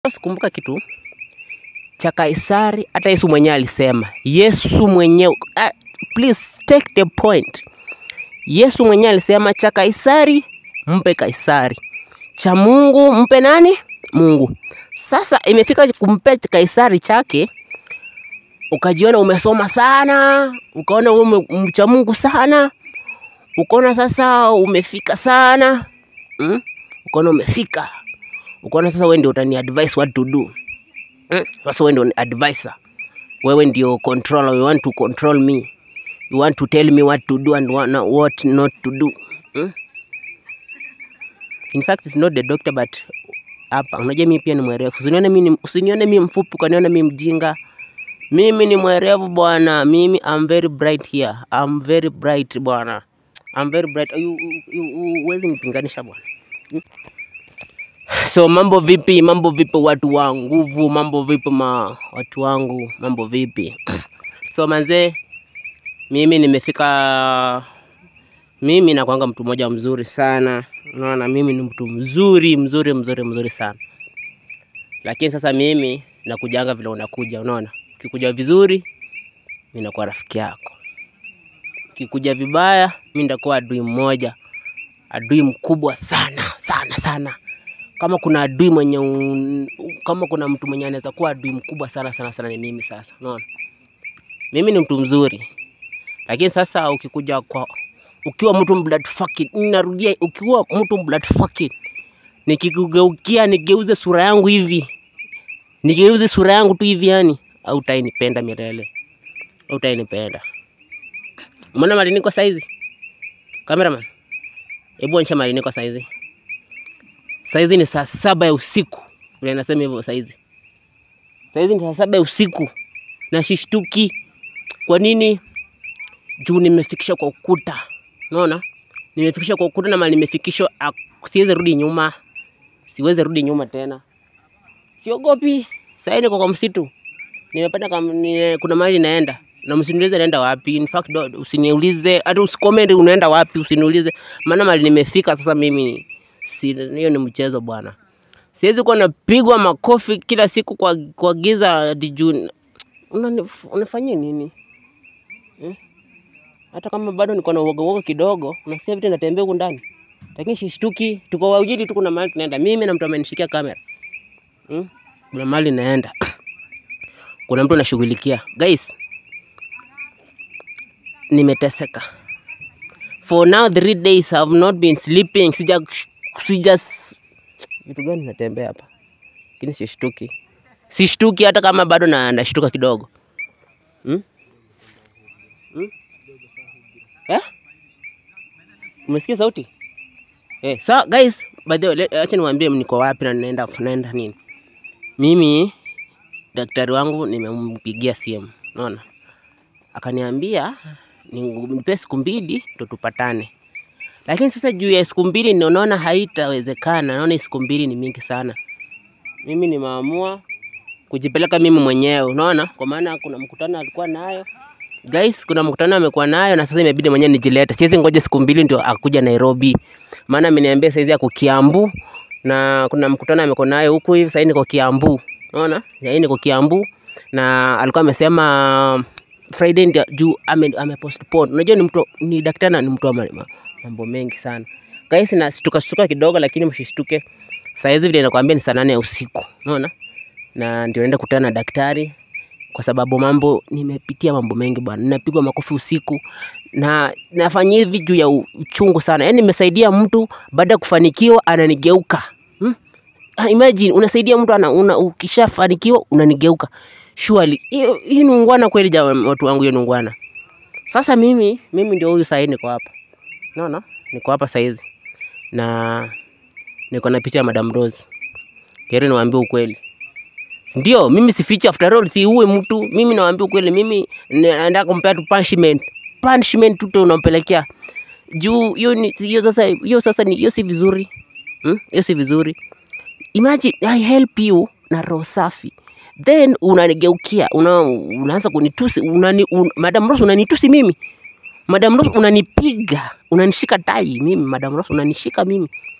Sikumbuka kitu cha Kaisari, hata Yesu mwenyewe alisema. Yesu mwenyewe uh, please take the point. Yesu mwenyewe alisema cha Kaisari mpe Kaisari, cha Mungu mpe nani? Mungu. Sasa imefika kumpe Kaisari chake, ukajiona umesoma sana, ukaona ume mcha Mungu sana, ukaona sasa umefika sana mm? ukaona umefika ukaona sasa wewe ndio utani advise what to do mm? Sasa wewe ndio ni advisor, wewe ndio controller, you want to control me, you want to tell me what to do and what not, what not to do mm? In fact it's not the doctor but hapa, unajua mimi pia ni mwerevu. Usinione mimi usinione mimi mfupi ukaniona mimi mjinga. Mimi ni mwerevu bwana, mimi I'm very bright here, I'm very bright bwana, I'm very bright. You, you, you, huwezi nipinganisha bwana. So mambo vipi, mambo vipi watu wa nguvu, mambo vipi ma watu wangu, mambo vipi? So manzee, mimi nimefika, mimi nakwanga mtu mmoja mzuri sana, unaona, mimi ni mtu mzuri mzuri mzuri mzuri sana, lakini sasa mimi nakujanga vile unakuja, unaona, ukikuja vizuri mimi nakuwa rafiki yako, ukikuja vibaya mimi ndakuwa adui mmoja, adui mkubwa sana sana sana kama kuna adui mwenye un... kama kuna mtu mwenye anaweza kuwa adui mkubwa sana sana sana ni mimi. Sasa unaona, mimi ni mtu mzuri, lakini sasa ukikuja kwa ukiwa mtu blood fucking, narudia, ukiwa mtu blood fucking, nikikugeukia nigeuze sura yangu hivi, nigeuze sura yangu tu hivi, yani au utainipenda milele, au utainipenda. Umeona mali niko saizi, cameraman, hebu onyesha mali niko saizi. Saizi ni saa saba ya usiku, vile nasema hivyo. Saizi saizi ni saa saba ya usiku na shishtuki. Kwa nini? Juu nimefikisha kwa ukuta, unaona, nimefikisha kwa ukuta na mali nimefikishwa, siwezi rudi nyuma, siwezi rudi nyuma tena, siogopi. Sasa niko kwa msitu, nimepata kama ni, kuna mahali naenda na msiniulize naenda wapi. In fact usiniulize, hata usicomment unaenda wapi, usiniulize, maana mali nimefika sasa mimi Si, hiyo ni mchezo bwana. Siwezi kuwa napigwa makofi kila siku kwa, kwa giza dijuu. Unafanyia nini hmm? Hata kama bado niko na uoga uoga kidogo, nasikia vitu natembea huku ndani, lakini sishtuki. Tuko wawili tu, kuna mahali tunaenda, mimi na mtu amenishikia kamera hmm? Kuna mahali naenda kuna mtu anashughulikia. Guys, nimeteseka for now three days I have not been sleeping. Sija sija vitu gani natembea hapa, lakini sishtuki, sishtuki hata kama bado na nashtuka kidogo hmm? Hmm? Eh? Umesikia sauti eh? So guys, by the way, acha niwaambie niko wapi na naenda naenda nini. Mimi daktari wangu nimempigia simu, unaona, akaniambia nipe siku mbili ndo tupatane lakini sasa juu ya siku mbili naona haitawezekana. Naona siku mbili ni mingi sana. Mimi nimeamua kujipeleka mimi mwenyewe, unaona, kwa maana kuna mkutano alikuwa nayo guys, kuna mkutano amekuwa nayo na sasa imebidi mwenyewe nijilete. Siwezi ngoja siku mbili ndio akuja Nairobi, maana ameniambia saizi ako Kiambu na kuna mkutano amekuwa nayo huku hivi. Sasa niko Kiambu, unaona, sasa niko Kiambu na alikuwa amesema Friday ndio juu ame, ame postpone. Unajua ni mtu ni daktari na ni mtu wa mambo mengi sana guys, na stuka stuka kidogo, lakini msishtuke. Saa hizi vile nakwambia ni saa nane ya usiku, unaona, na ndio naenda kutana na daktari, kwa sababu mambo nimepitia mambo mengi bwana. Ninapigwa makofi usiku na nafanya hivi juu ya uchungu sana. Yani nimesaidia mtu baada ya kufanikiwa ananigeuka hmm? Imagine unasaidia mtu ana, una, ukishafanikiwa unanigeuka. Surely hiyo ni ungwana kweli, jamaa, watu wangu, hiyo ni ungwana. Sasa mimi mimi ndio huyu sasa, niko hapa Naona no, niko hapa saizi na niko na picha ya Madam Rose. Heri niwaambie ukweli, ndio mimi sifichi. After all, si uwe mtu, mimi nawaambia ukweli. Mimi naenda kumpea tu punishment, punishment tu unampelekea juu hiyo ni hiyo. Sasa hiyo sasa ni hiyo, si vizuri hiyo, hmm? si vizuri. Imagine I help you na roho safi, then unanigeukia una, unaanza kunitusi unani, un, Madam Rose unanitusi mimi Madam Rose unanipiga, unanishika tai mimi. Madam Rose unanishika mimi,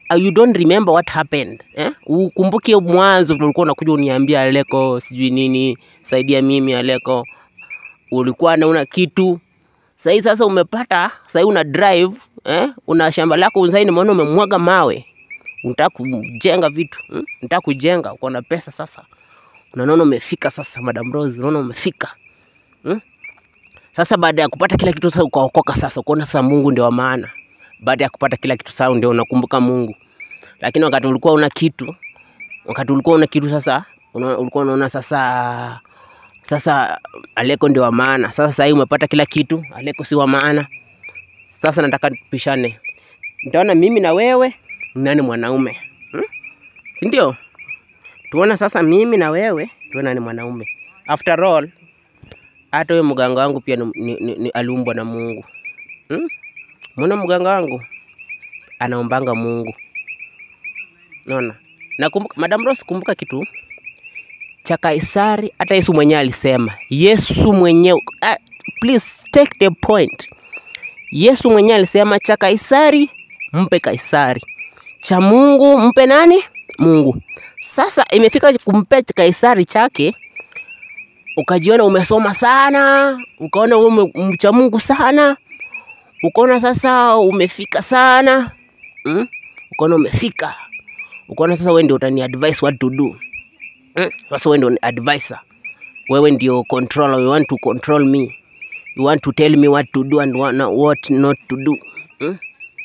uh, you don't remember what happened eh? Ukumbuke mwanzo vile ulikuwa unakuja uniambia Aleko sijui nini, saidia mimi Aleko, ulikuwa nauna kitu sahii. Sasa umepata sahii, una drive eh? una shamba lako sahii, nimeona umemwaga mawe, unataka kujenga vitu hmm? unataka kujenga, uko na pesa sasa, unaona umefika sasa, Madam Rose, unaona umefika hmm? Sasa baada ya kupata kila kitu sasa ukaokoka sasa, ukaona sasa Mungu ndio wa maana. Baada ya kupata kila kitu sasa ndio unakumbuka Mungu. Lakini wakati ulikuwa una kitu, wakati ulikuwa una kitu sasa una, ulikuwa unaona sasa sasa Aleko ndio wa maana. Sasa sasa umepata kila kitu, Aleko si wa maana. Sasa nataka tupishane. Nitaona mimi na wewe nani mwanaume. Hmm? Si ndio? Tuona sasa mimi na wewe tuona ni mwanaume. After all, hata wewe mganga wangu pia ni, ni, ni, ni aliumbwa na Mungu hmm? Mwana mganga wangu anaombanga Mungu, naona na kumbuka, Madam Rose, kumbuka kitu cha Kaisari, hata Yesu mwenyewe alisema. Yesu mwenyewe uh, please take the point. Yesu mwenyewe alisema cha Kaisari mpe Kaisari, cha Mungu mpe nani? Mungu. Sasa imefika kumpe Kaisari chake ukajiona umesoma sana, ukaona ume mcha Mungu sana, ukaona sasa umefika sana mm? Ukaona umefika, ukaona sasa wewe ndio utani advise what to do mm? Sasa wewe ndio ni advisor, wewe ndio controller, you want to control me, you want to tell me what to do and what not, what not to do mm?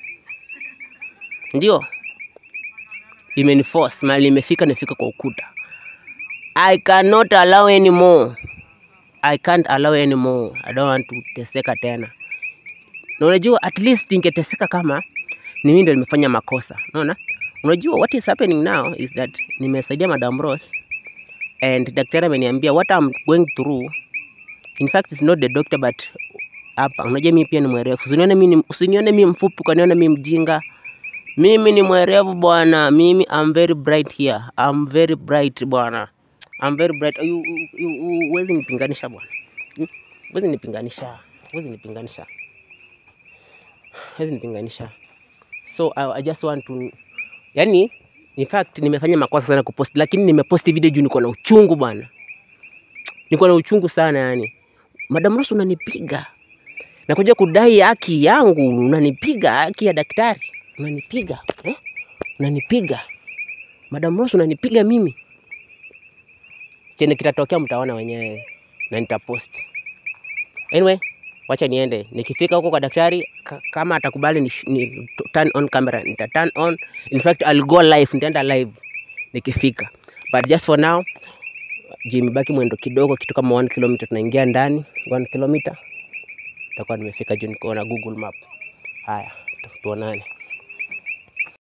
Ndio imeniforce mali imefika, nifika kwa ukuta. I cannot allow anymore. I can't allow anymore. I don't want to teseka tena. Na unajua at least ningeteseka kama ni mimi ndio nimefanya makosa. Unaona? Unajua what is happening now is that nimesaidia Madam Rose and daktari ameniambia what I'm going through. In fact it's not the doctor but hapa. Unajua mimi pia ni mwerevu. Usinione mimi usinione mimi mfupi, ukaniona mimi mjinga. Mimi ni mwerevu bwana. Mimi I'm very bright here. I'm very bright bwana. I'm very bright. You, you, you, huwezi nipinganisha bwana. Hmm? Huwezi nipinganisha. Huwezi nipinganisha. Huwezi nipinganisha. So I, I just want to yani, in fact nimefanya makosa sana kupost, lakini nimepost video juu niko na uchungu bwana. Niko na uchungu sana yani. Madam Rose unanipiga. Nakuja kudai haki yangu, unanipiga haki ya daktari. Unanipiga, eh? Unanipiga. Madam Rose unanipiga mimi chenye kitatokea mtaona wenyewe na nitapost. Anyway, wacha niende. Nikifika huko kwa daktari kama atakubali ni, ni turn on camera, nita turn on. In fact, I'll go live, nitaenda live nikifika. But just for now, jimebaki mwendo kidogo, kitu kama 1 km tunaingia ndani, 1 km. Nitakuwa nimefika juu niko na Google Map. Haya, tuonane.